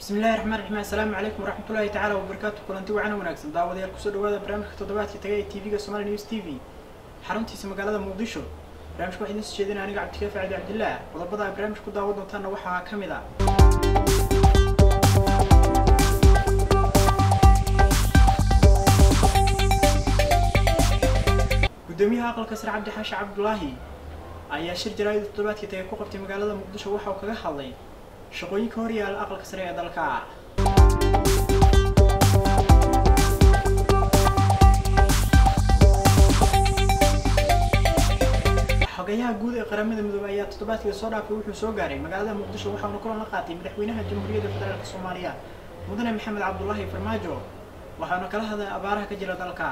bismillahi raxmaan raxiim assalaamu calaykum waraxmatullaahi tacaala wabarakaatu kulanti wacana wanaagsan daawadayaal kusoo dhawaada barnaamijka toddobaadka taga ee tv-ga somali news t v xaruntiisa magaalada muqdisho barnamijka waxaa idiin soo jeedinaya aniga cabdikaafi cabdi cabdillaah qodobada ay barnaamijka ku daawan doontaana waxaa ka mid ah gudoomiyaha aqalka sare cabdi xaashi cabdulaahi ayaa shir jaraa'id toddobaadkii tagay ku qabtay magaalada muqdisho waxa uu kaga hadlay shaqooyinka hor yaala aqalka sare ee dalka xogayaha guud ee qaramada midoobey ayaa toddobaadkii soo dhaafay wuxuu soo gaaray magaalada muqdisho waxauna kulan la qaatay madaxweynaha jamhuuriyadda federaalk soomaaliya mudane maxamed cabdulaahi farmaajo waxaana kala hadlay abaaraha ka jira dalka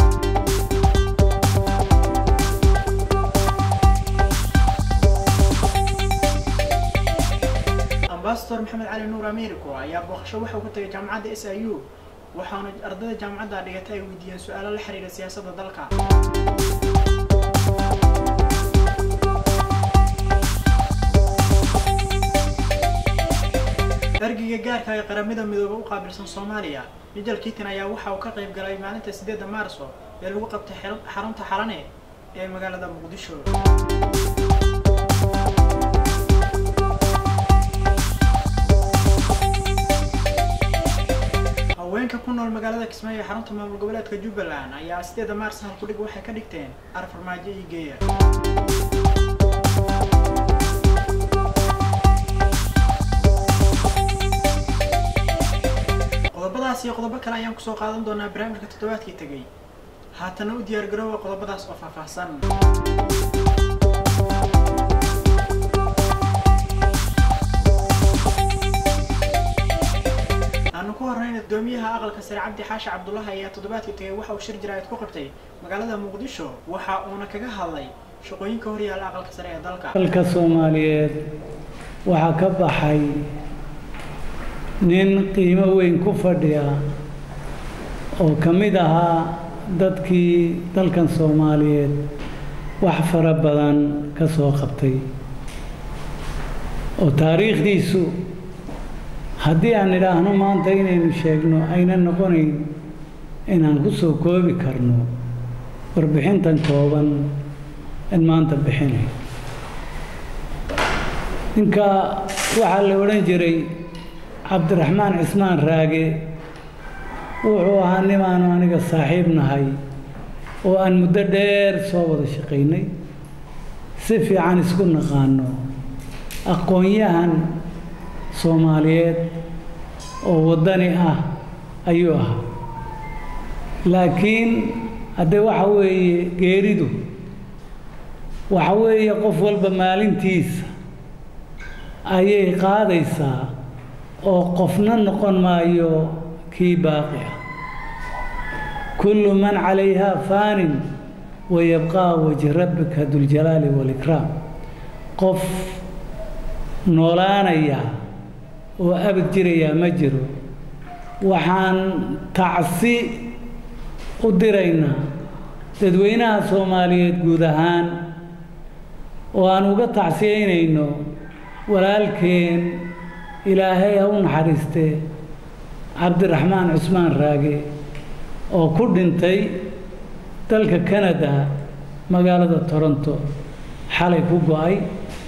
ambasador maxamed cali nuur americo ayaa booqasho waxa uu ka tagay jaamacadda s i u waxaana ardayda jaamacadda dhigata ay weydiiyeen su-aalo la xiriira siyaasadda dalka ergeyga gaarka ee qaramada midoobe u qaabilsan soomaaliya mijal kiitan ayaa waxa uu ka qayb galay maalinta sideedda maarso ee lagu qabtay xarunta xalane ee magaalada muqdisho haweenka ku nool magaalada kismaayo ee xarunta maamul goboleedka jubbaland ayaa sideeda maars halkudhig waxay ka dhigteen arfarmaajo iyo geeya qodobadaas iyo qodobo kale ayaan kusoo qaadan doonaa barnaamijka toddobaadkii tegay haatana u diyaar garoowa qodobadaas oo faahfaahsan aanu ku horeyna gudoomiyaha aqalka sare cabdi xaashi cabdulaahi ayaa toddobaadkii tagay waxa uu shir jaraa'id ku qabtay magaalada muqdisho waxa uuna kaga hadlay shaqooyinka horyaala aqalka sare ee dalka dalka soomaaliyeed waxaa ka baxay nin qiimo weyn ku fadhiya oo ka mid ahaa dadkii dalkan soomaaliyeed wax fara badan ka soo qabtay oo taariikhdiisu haddii aan idhaahno maanta inaynu sheegno ayna noqonayn inaan ku soo koobi karno warbixintan kooban in maanta bixinay ninka waxaa la odhan jiray cabdiraxmaan cismaan raage wuxuu ahaa nimaanu aniga saaxiib nahay oo aan muddo dheer soo wada shaqaynay si fiican isku naqaano aqoon-yahan soomaaliyeed oo waddani ah ayuu ahaa laakiin haddee waxa weeye geeridu waxa weeye qof walba maalintiisa ayay qaadaysaa oo qofna noqon maayo kii baaqi ah kullu man calayhaa faanin wayabqaa wajhi rabbika duljalaali waalikraam qof noolaanaya oo abad jirayaa ma jiro waxaan tacsi u diraynaa dadweynaha soomaaliyeed guud ahaan oo aan uga tacsiyaynayno walaalkeen ilaahay ha u naxariistee cabdiraxmaan cusmaan raage oo ku dhintay dalka canada magaalada toronto xalay ku go-ay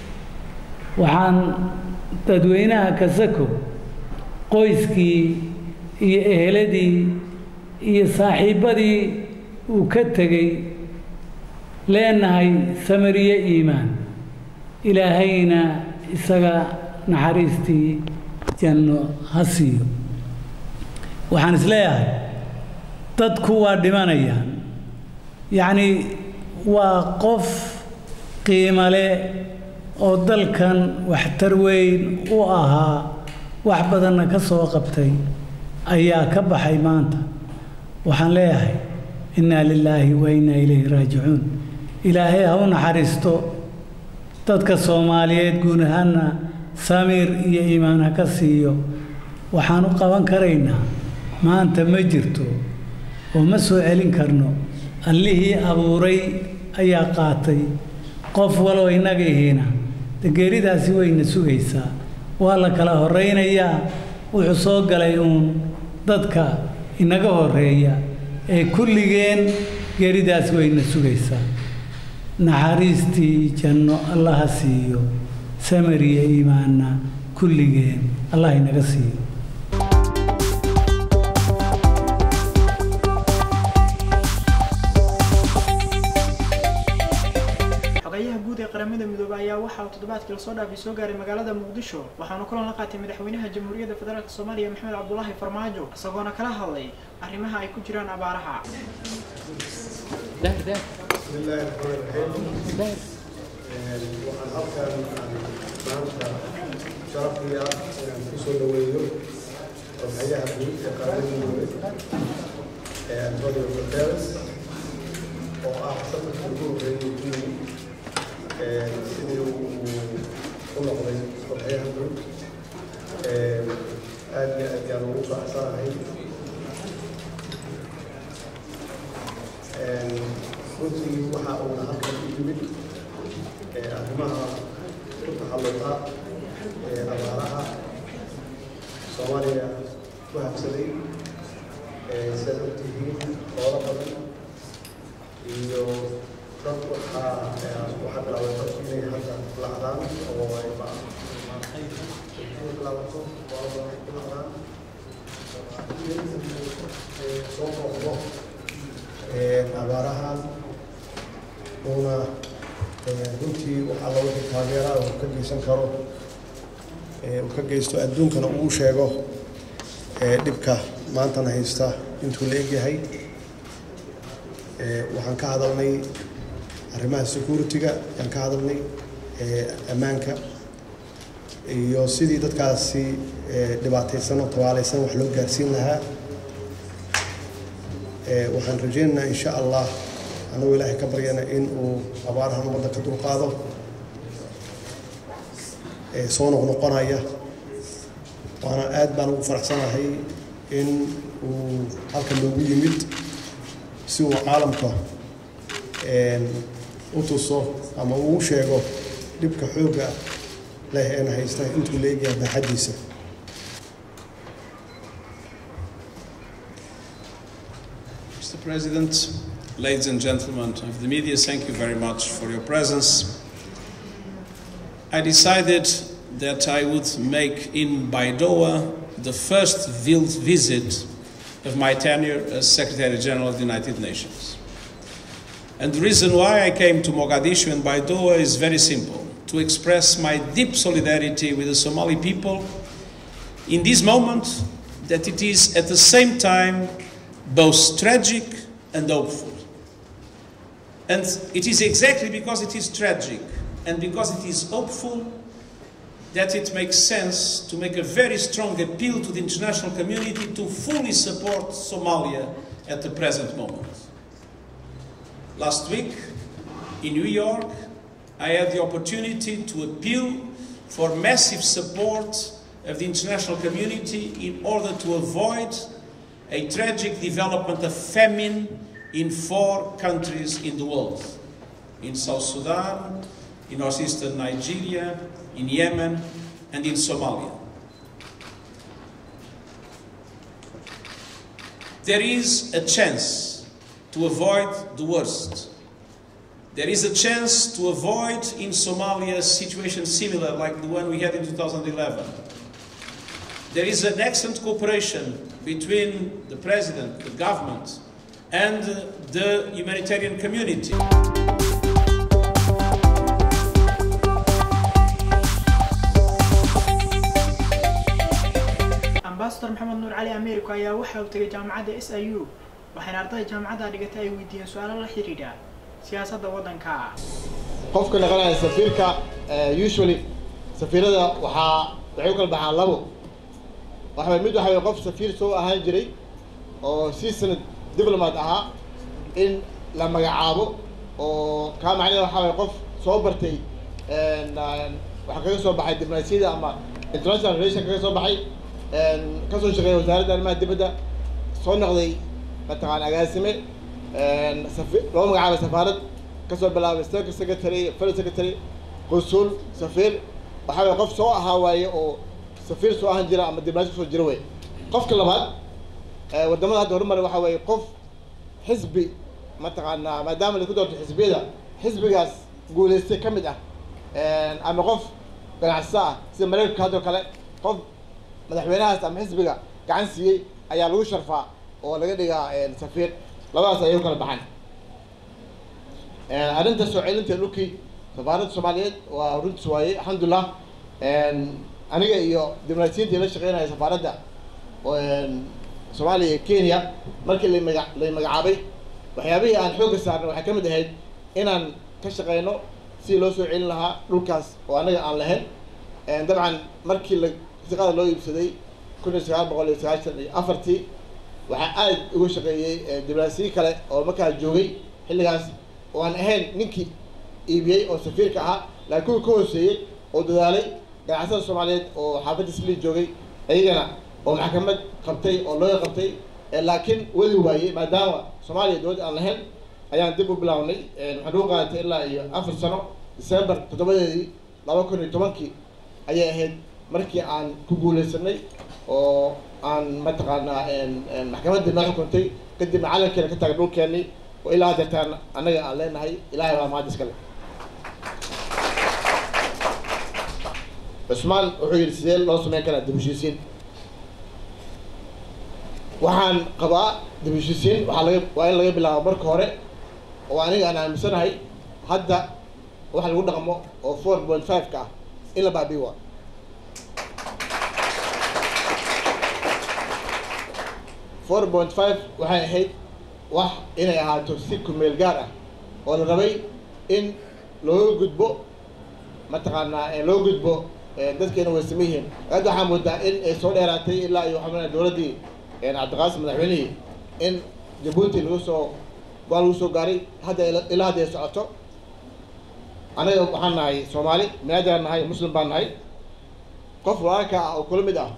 waxaan dadweynaha kasako qoyskii iyo eheladii iyo saaxiibbadii uu ka tegey leenahay samariye iimaan ilaahayna isaga naxariistii janno ha siiyo waxaan isleeyahay dadku waa dhimanayaan yacnii waa qof qiimale oo dalkan waxtar weyn u ahaa wax badanna ka soo qabtay ayaa ka baxay maanta waxaan leeyahay innaa lilaahi wa innaa ilayhi raajicuun ilaahay ha u naxariisto dadka soomaaliyeed guud ahaanna samiir iyo iimaan ha ka siiyo waxaan u qaban karaynaa maanta ma jirto oo ma soo celin karno allihii abuuray ayaa qaatay qof waloo innaga ihiina de geeridaasi wayna sugaysaa waa la kala horraynayaa wuxuu soo galay uun dadka inaga horeeya ee kulligeen geeridaas wayna sugaysaa naxariistii janno allaha siiyo samariya iimaanna kulligeen allah inaga siiyo xogayaha guud ee qaramada midoobey ayaa waxa uu toddobaadkii lasoo dhaafay soo gaaray magaalada muqdisho waxaana kulan la qaatay madaxweynaha jamhuuriyadda federaalk soomaaliya maxamed cabdulaahi farmaajo isagoona kala hadlay arrimaha ay ku jiraan abaaraha بسم الله الرحمن الرحيم waxaan halkan maanta sharafaya inaan ku soo dhaweeyo xoghayaha guud ee qaramada midoobey ee antonio guterres oo ah safarkii ugu horreeyay guud sidii uu u noqday xoghayaha guud aad iyo aad yaan ugu faraxsanahay runtii waxa uuna halkan u yimid arrimaha ku taxalluqa ee abaaraha soomaaliya ku habsaday sidaad ogtihiin hoola badan iyo dad waxaa waxaa bilaabay dadku inay hadda lacdaan oo ay ba bilaabato hoola badan ku lacdaan soo booqdo abaarahan uuna runtii waxaa la wixii taageeraa uu ka geysan karo uu ka geysto adduunkana uu sheego dhibka maantana haysta intuu la egyahay waxaan ka hadalnay arrimaha security-ga ayaan ka hadalnay ammaanka iyo sidii dadkaasi dhibaataysan oo tabaalaysan wax loo gaarsiin lahaa waxaan rajaynaynaa insha allah annagoo ilaahay ka baryana in uu abaarahan ummadda ka dulqaado soo noqnoqonaya waana aad baan ugu faraxsanahay in uu halkan loogu yimid si uu caalamka u tuso ama uu sheego dhibka xoogga leh eena haysta intuu la egyahay baaxaddiisa Mr. President, ladies and gentlemen of the media, thank you very much for your presence. I decided that I would make in Baidoa the first field visit of my tenure as Secretary General of the United Nations. And the reason why I came to Mogadishu and Baidoa is very simple to express my deep solidarity with the Somali people in this moment that it is at the same time both tragic and hopeful. And it is exactly because it is tragic and because it is hopeful that it makes sense to make a very strong appeal to the international community to fully support Somalia at the present moment. Last week in New York, I had the opportunity to appeal for massive support of the international community in order to avoid a tragic development of famine in four countries in the world in South Sudan, in northeastern Nigeria, in Yemen, and in Somalia. There is a chance to avoid the worst. There is a chance to avoid in Somalia a situation similar like the one we had in 2011. There is an excellent cooperation between the president, the government, and the humanitarian community. ambasador maxamed nuur cali americo ayaa waxa uu tegay jaamacadda s i u waxayna ardayda jaamacadda dhigatay ay weydiiyeen su-aalo la xidhiidha siyaasadda waddanka qofka noqonaya safiirka usually safiirada waxaa waxay u kala baxaan labo waxa mid waxa way qof safiir soo ahaan jiray oo seasoned diplomat ahaa in la magacaabo oo kaa macnaheeda waxa way qof soo bartay waxaa kaga soo baxay diblomaasiyada ama international relation kaga soo baxay kasoo shaqeeya wasaaradda arrimaha dibadda soo noqday mataqaan agaasime safi loo magacaabay safaarad kasoo bilaabay state secretary fellow secretary consul safiir waxaa way qof soo ahaa waaye oo safiir soo ahan jira ama diblaasho soo jira wey qofka labaad wadamada hadda horumar waxa weeye qof xisbi mataqaanaa maadaama laisku doorto xisbiyada xisbigaas guulaystay ka mid ah ama qof ganacsato ah sida mareykanka haddoo kale qof madaxweynahaas ama xisbiga gacan siiyey ayaa lagu sharfaa oo laga dhigaa safiir labadaas ayay u kala baxaan arrinta soo celinta dhulkii safaaradda soomaaliyeed waa runtiis waaye alxamdulilah aniga iyo diblomaasiyiintii la shaqeynaya safaaradda soomaaliya iyo kenya markii lamaga lay magacaabay waxyaabihii aan xoogga saarnay waxay ka mid ahayd inaan ka shaqeyno sidii loo soo celin lahaa dhulkaas oo anaga aan lahayn dabcan markii la shaqada loo iibsaday kun iyo sagaal boqol iyo sagaashan iyo afartii waxaa aada uga shaqeeyey diblomaasiyi kale oo markaa joogay xilligaas oo aan ahayn ninkii iibiyey oo safiirka ahaa laakiin kuwii ka hooseeyey oo dadaalay ganacsada soomaaliyeed oo xaafadda sli joogay iyagana oo maxkamad qabtay oo looga qabtay laakiin wadi waayey maadaama soomaaliya dowlad aan lahayn ayaan dib u bilaabnay waxaan ugu qaadatay ilaa iyo afar sano december toddobadeedii laba kun iyo tobankii ayay ahayd markii aan ku guuleysanay oo aan mataqaanaa maxkamaddii noo xukuntay kadibna calankeena ka taagay dhulkeenii oo ilaa deertaan annaga aan leenahay ilaahay baa mahad iskale cusmaan wuxuu yidhi sidee loo sameyn karaa dib heshiisiin waxaan qabaa dib heshiisiin waxaa laga waa in laga bilaabo marka hore oo aniga aan aaminsanahay hadda waxa lagu dhaqmo oo four point five ka ah in la baabi'i waa four point five waxay ahayd wax inay ahaato si kumeel gaar ah oo la rabay in looga gudbo mataqaanaa loo gudbo dadkeena way same yihiin hadda waxaa moodaa in ay soo dheeraatay ilaa iyo waxaa dowladdii cabdiqaasim madaxweynihii in jabuuti lagu soo goal lagu soo gaaray hadda ilaa hadda ay socoto anaga waxaan nahay soomaali binaadaan nahay muslim baan nahay qof walaalka ah oo kula mid ah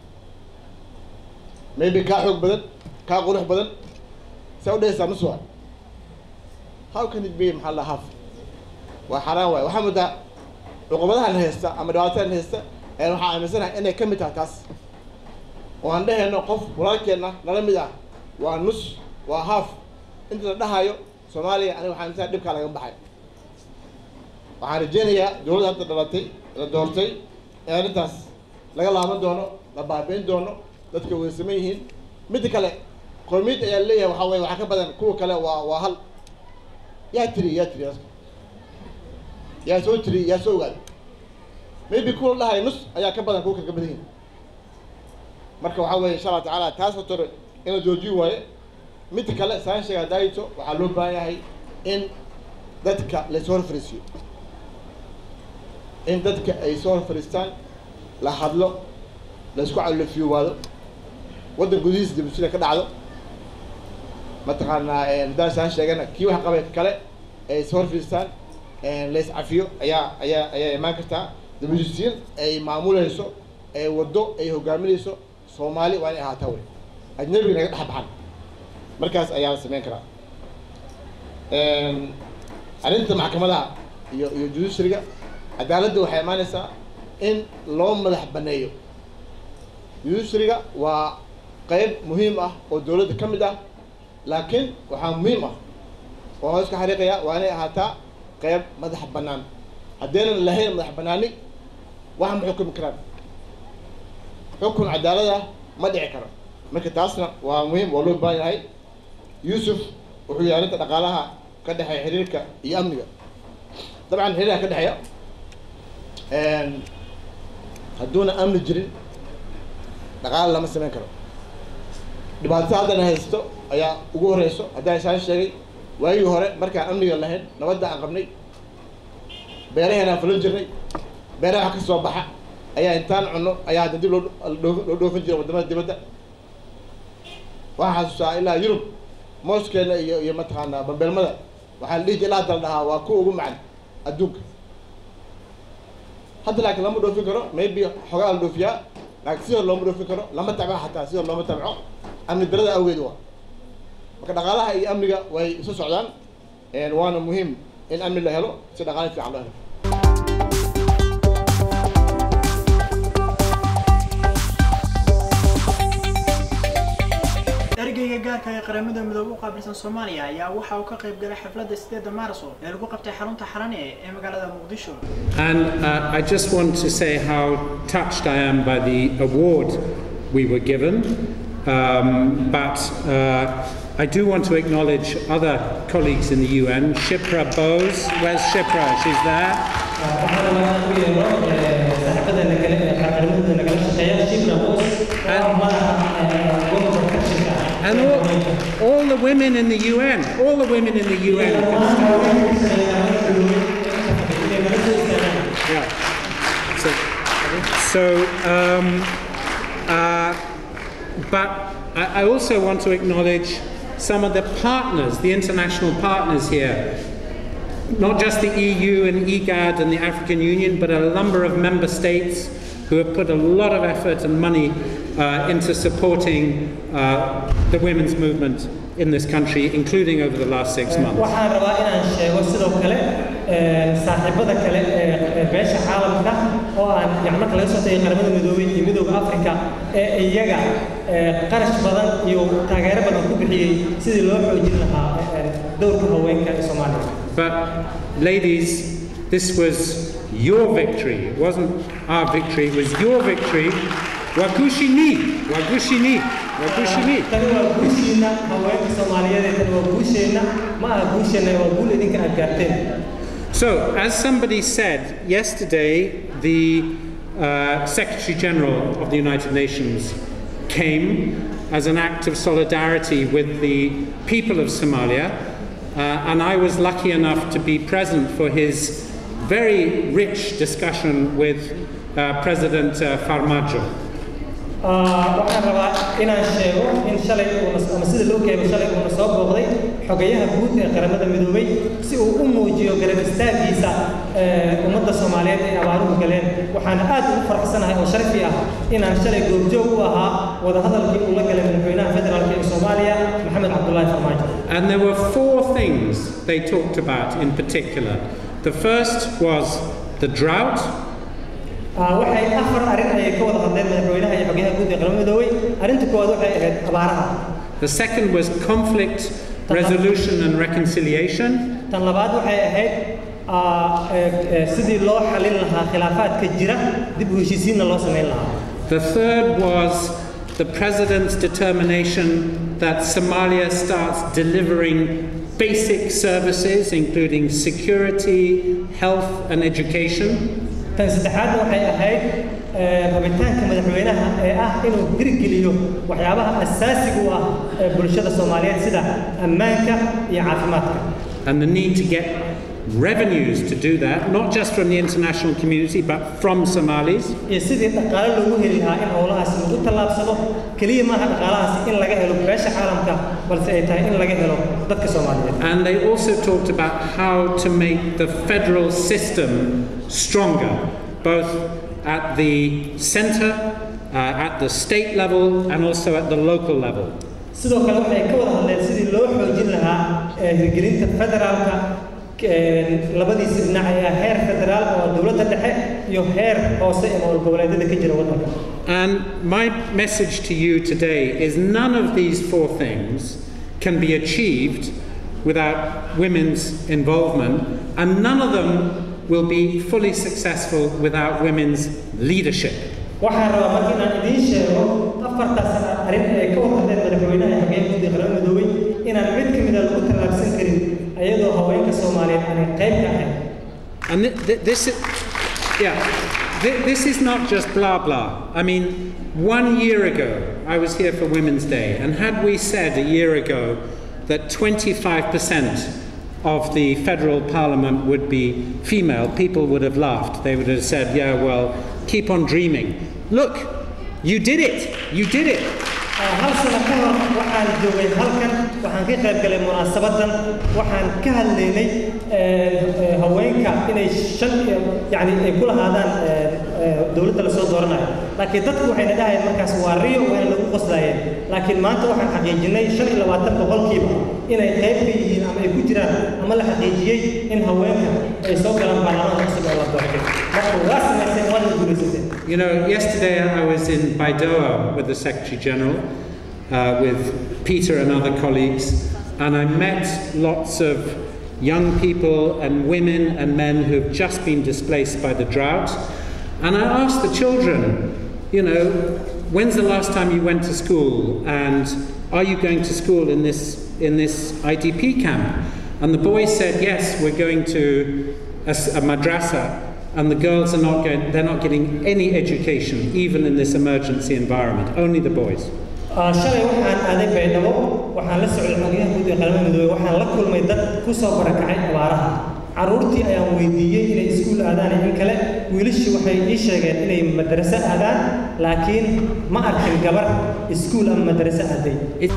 maybe kaa xoog badan kaa qurux badan saa udhehaysaa nuswa how can it be maxaa la haf waa xaraan waay waxaa moodaa cuqubadahan haysta ama dhibaatadan haysta waxaa aaminsanahay inay ka mid tahay taas oo aan dhehayno qof walaalkeenna nala mid ah waa nus waa haaf inta la dhahayo soomaaliya aniga waxaa aaminsanahay dhibkaa laga baxay waxaan rajeynayaa dowladda hadda dhalatay la doortay in arrintaas laga laaban doono la baabeyn doono dadka way saman yihiin midda kale qoomiyad ayaa leeyahay waxaa weye waxaa ka badan kuwa kale waa waa hal yaa tiri yaa tiri yaa soo tiri yaa soo ogaad maybe kuwa la dhahayo nus ayaa ka badan kuwa kale ka badan yihin marka waxaa weye insha allah tacaala taas hotore in la joojiyo waaye midda kale saan sheega daayito waxaa loo baahan yahay in dadka laysoo hor fariisiyo in dadka ay soo hor fariistaan la hadlo la isku calofiyoowaado waddan gudihiisa dibusida ka dhacdo mataqaanaa haddaan saan sheegana kii wax qabay kale ay soo hor fariistaan lays cafiyo ayaa ayaa ayaa imaan kartaa dibusisiin ay maamuleyso ay waddo ay hogaaminayso soomaali waa inay ahaataa wey ajnabiga naga dhex baxan markaas ayaa la sameyn karaa arrinta maxkamadaha iyo iyo judiciaryga cadaaladda waxay imaanaysaa in loo madax baneeyo judiciaryga waa qeyb muhiim ah oo dowladda ka mid ah laakiin waxaa muhiim ah oo hoos ka xariiqaya waa inay ahaataa qeyb madax bannaan haddaynan lahayn madax bannaani wax ma xukumi karaan xukun cadaalada ma dhici karo marka taasna waa muhiim waa loo baahan yahay yuusuf wuxuu yahay arrinta dhaqaalaha ka dhexeeya xiriirka iyo amniga dabcan xiriirka ka dhexeeya hadduuna amni jirin dhaqaala lama samayn karo dhibaatada haddana haysto ayaa ugu horeyso haddaan isaan sheegay waagii hore markaan amniga lahayn nabadda aan qabnay beeraheenaan fulan jirnay beeraha wax ka soo baxa ayaa intaan cunno ayaa hadda dib loo loo dhoofin jiray wadamada dibadda waxaan xasuustaa ilaa yurub mooskeena iyo iyo mataqaanaa bambeelmada waxaa la dhihi jira ilaa hadda la dhahaa waa kuwa ugu macan adduunka hadda laakiin lama dhoofin karo maybe xogaa la dhoofiyaa laakiin sidoo looma dhoofin karo lama tabco xataa sidoo looma tabco amni darada awgeed waa marka dhaqaalaha iyo amniga way isu socdaan waana muhiim in amni la helo si dhaqaale fiican loo helo ergeyga gaarka ee qaramada midoobe u qaabilsan soomaaliya ayaa waxa uu ka qayb galay xafladda sideeda maarso ee lagu qabtay xarunta xarane ee magaalada muqdisho And uh, I just want to say how touched I am by the award we were given. Um, but uh, I do want to acknowledge other colleagues in the UN. Shipra Bose, where's Shipra? She's there. waxaan rabaa inaan u yeero saaxiibadana kale ee qaranimada nagala shaqeeya shibra boos oo ah madaxa gobolka kashinka And all, all the women in the UN, all the women in the UN. Yeah. So, so um, uh, but I, I also want to acknowledge some of the partners, the international partners here. Not just the EU and EGAD and the African Union, but a number of member states who have put a lot of effort and money uh, into supporting uh, the women's movement in this country, including over the last six months. waxaan rabaa inaan sheego sidoo kale saaxiibada kale ee beesha caalamka oo aan yani marka laga soo tagay qaramada midoobay iyo midooda afrika ee iyaga qarash badan iyo taageero badan ku bixiyey sidii loo xoojin lahaa dowrka haweenka ee soomaaliya But, ladies, this was your victory. It wasn't our victory, it was your victory. Wakushini, Wakushini, Wakushini. tani waa guushiina haweenka soomaaliyeed ee tani waa guusheenna ma aha guusheenna waa guul idinka aad gaarteen So, as somebody said yesterday, the uh, Secretary General of the United Nations came as an act of solidarity with the people of Somalia, uh, and I was lucky enough to be present for his very rich discussion with uh, President uh, Farmajo. waxaan rabaa inaan sheego in shalay uuna- ama sida loo keeno shalay uuna soo booqday xogayaha guud ee qaramada midoobay si uu u muujiyo garab istaagiisa ee, ummadda soomaaliyeed ay abaaruhu galeen waxaan aad ugu faraxsanahay oo sharafi ah inaan shalay goobjoog u ahaa wadahadalkii uu la galay madaxweynaha federaalka ee soomaaliya maxamed cabdulaahi farmaajo And there were four things they talked about in particular. The first was the drought, Ah, waxay afar arrin ayay ka wada hadleen madaxweynaha iyo xogayaha guud ee qaramada midoobay arrinta koowaad waxay ahayd abaaraha the second was conflict resolution and reconciliation, tan labaad waxay ahayd ah, ee- ee, sidii loo xalin lahaa khilaafaadka jira dib u heshiisiinna loo samayn lahaa The third was the president's determination that Somalia starts delivering basic services, including security, health, and education. tan saddexaadna waxay ahayd ee, rabitaanka madaxweynaha ee ah inuu hirgeliyo waxyaabaha asaasiga u ah ee bulshada soomaaliyeed sida ammaanka iyo caafimaadka And the need to get revenues to do that, not just from the international community, but from Somalis. iyo sidii dhaqaale loogu heli lahaa in howlahaasi lagu tallaabsado keliya maaha dhaqaalahaasi in laga helo beesha caalamka balse ay tahay in laga helo dadka soomaaliyeed And they also talked about how to make the federal system stronger, both at the center, uh, at the state level, and also at the local level. sidoo kale waxay ka wada hadleen sidii loo xoojin lahaa ee, hirgelinta federaalka ee, labadiisa dhinac ee ah heer federaal oo dowladda dhexe iyo heer hoose ee maamul goboleedyada ka jira waddanka And my message to you today is none of these four things can be achieved without women's involvement, and none of them will be fully successful without women's leadership. waxaan rabaa marka inaan idiin sheego afartaas arrin ee ka wada hadleen madaxweynaha iyo xogeyaha guud ee qaramada midoobay inaan mid ka mid a lagu tallaabsan karin iyadoo haweenka soomaaliyeed aanay qayb ka ahayn And th- th- this is, yeah, th- this is not just blah blah. I mean, one year ago, I was here for Women's Day, and had we said a year ago that 25% of the federal parliament would be female, people would have laughed. They would have said, yeah, well, keep on dreaming. Look, you did it! You did it! hal sano ka hor waxaan joogay halkan waxaan ka qayb galay munaasabadan waxaan ka hadlaynay ee, haweenka inay shan iyo- yacni ay ku lahaadaan ee, ee, dowladda lasoo dooranayo laakiin dadku waxayna dhahayeen markaas waa riyo wayna lagu qoslaayeen laakiin maanta waxaan xaqiijinay shan iyo labaatan boqolkiiba inay qayb ka yihiin ama ay ku jiraan ama la xaqiijiyey in haweenka ay soo galaan baarlamaanka cusub ee la doortay marka waa samayseen waana guulaysatay You know, yesterday I was in Baidoa with the Secretary General, uh, with Peter and other colleagues, and I met lots of young people and women and men who've just been displaced by the drought. And I asked the children, you know, when's the last time you went to school? And are you going to school in this, in this IDP camp? And the boys said, yes, we're going to a, a madrasa. And the girls are not going, they're not getting any education, even in this emergency environment, only the boys. shalay waxaan aaday baydhabo waxaan la socday xogyaha guud ee qaramada midoobey waxaan la kulmay dad ku soo barakacay abaaraha carruurtii ayaan weydiiyey inay iskuul aadaan in kale wiilashii waxay ii sheegeen inay madraso aadaan laakiin ma arkin gabar iskuul ama madraso aaday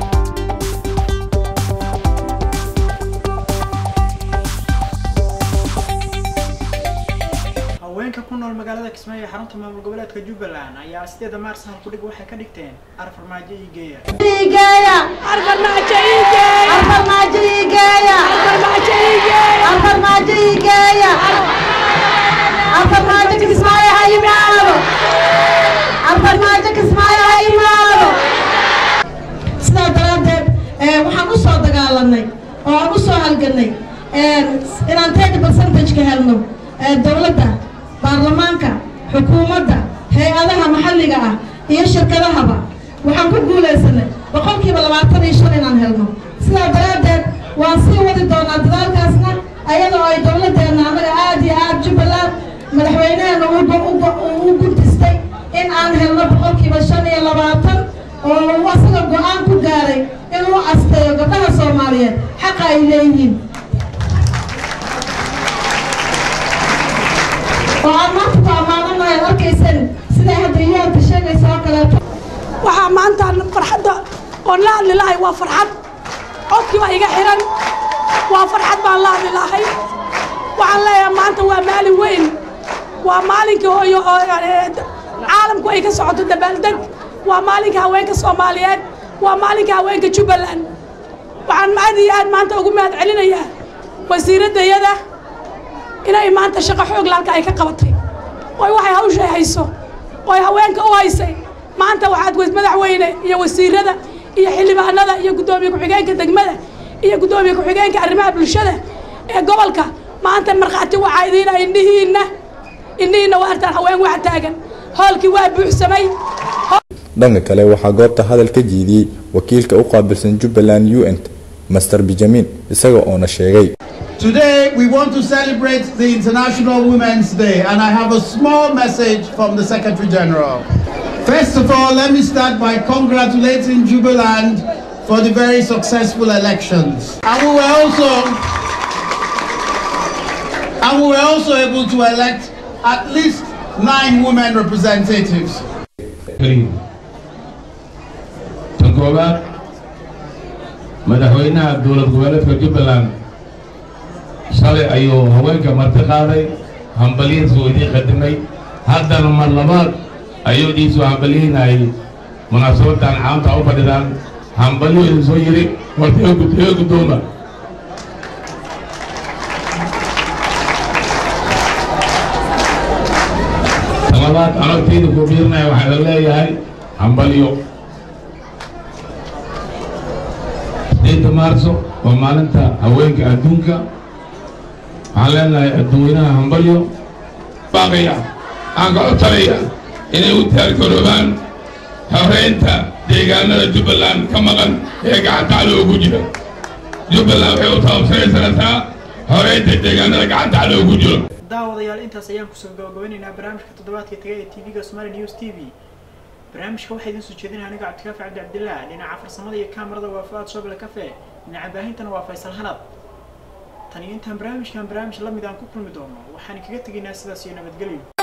haweenka ku nool magaalada kismaayo ee xarunta maamul goboleedka jubbaland ayaa sideeda maars halkudhig waxay ka dhigteen arfarmaajo iyo geeya sidaa daraaddeed waxaan u soo dagaalanay oo aan u soo halganay inaan thirty percentage-ka helno dowladda baarlamaanka xukuumadda hay-adaha maxalliga ah iyo shirkadahaba waxaan ku guulaysanay boqolkiiba labaatan iyo shan inaan helno sidaa daraaddeed waan sii wadi doonaa dadaalkaasna ayadoo ay dowladdeena annaga aad iyo aad jubbaland madaxweyneheena u gudistay in aan helno boqolkiiba shan iyo labaatan oo uu asaga go-aan ku gaaray inuu asteeyo gabdhaha soomaaliyeed xaqa ay leeyihiin oo aan maanta ku ammaananahay ad arkaysan siday hadda iyoorta sheegaysa oo kaleeto waxaa maanta farxadda oon la hadli lahay waa farxad codkiiba iga xiran waa farxad baan la hadli lahay waxaan leeyahay maanta waa maalin weyn waa maalinkii hooyo oo caalamku ay ka socoto dabaaldeg waa maalinka haweenka soomaaliyeed waa maalinka haweenka jubbaland waxaan aad iyo aad maanta ugu mahad celinayaa wasiiraddayada inay maanta shaqo xoog laalka ay ka qabatay oy waxay hawshay hayso oy haweenka u haysay maanta waxaad madaxweyne iyo wasiirada iyo xildhibaanada iyo guddoomiye ku-xigeenka degmada iyo guddoomiye ku-xigeenka arrimaha bulshada ee gobolka maanta markhaati waxaa idiina indhihiinna indhihiinna waa artaan haween wax taagan hoolkii waa buuxsamay dhanka kale waxaa goobta hadal ka jiidiyey wakiilka u qaabilsan jubbaland u n master benjamin isaga oona sheegay Today, we want to celebrate the International Women's Day, and I have a small message from the Secretary General. First of all, let me start by congratulating Jubiland for the very successful elections. And we were also, and we were also able to elect at least nine women representatives. tan koowaad madaxweynaha dowlad goboleedka jubbaland shalay ayuu haweenka marti qaaday hambalihiisu idiin qadimay haddana mar labaad ayuu dhiisu hambalihiinayay munaasabadan caamta u fadhidaan hambalyo idin soo yidhi horta ee guddooma talabaad anagtayda ku biirinaya waxaa la leeyahay hambalyo sideedda maarso waa maalinta haweenka adduunka waxaan leenahay adduweynaha hambalyo baaqaya aan ka codsanaya inay u diyaargaroobaan horeynta deegaanada jubbaland ka maqan ee gacanta cadowga jira jubbaland waxay u taabsanaysanaysaa horeynta deegaanada gacanta cadowga ku jiro daawadayaal intaas ayaan kusoo gabagabeynaynaa barnaamijka toddobaadka tagay ee tv-ga somali news t v barnaamijka waxaa idiin soo jeedinaya aniga cabdikaafi cabdi cabdillaah dhinaca farsamada iyo kaamarada waa fuaad shoble cafe dhinaca baahintana waa faysal hanad tan iyo intaan barnaamijkan barnaamij la mid aan ku kulmi doono waxaan kaga tegaynaa sidaas iyo nabadgelyo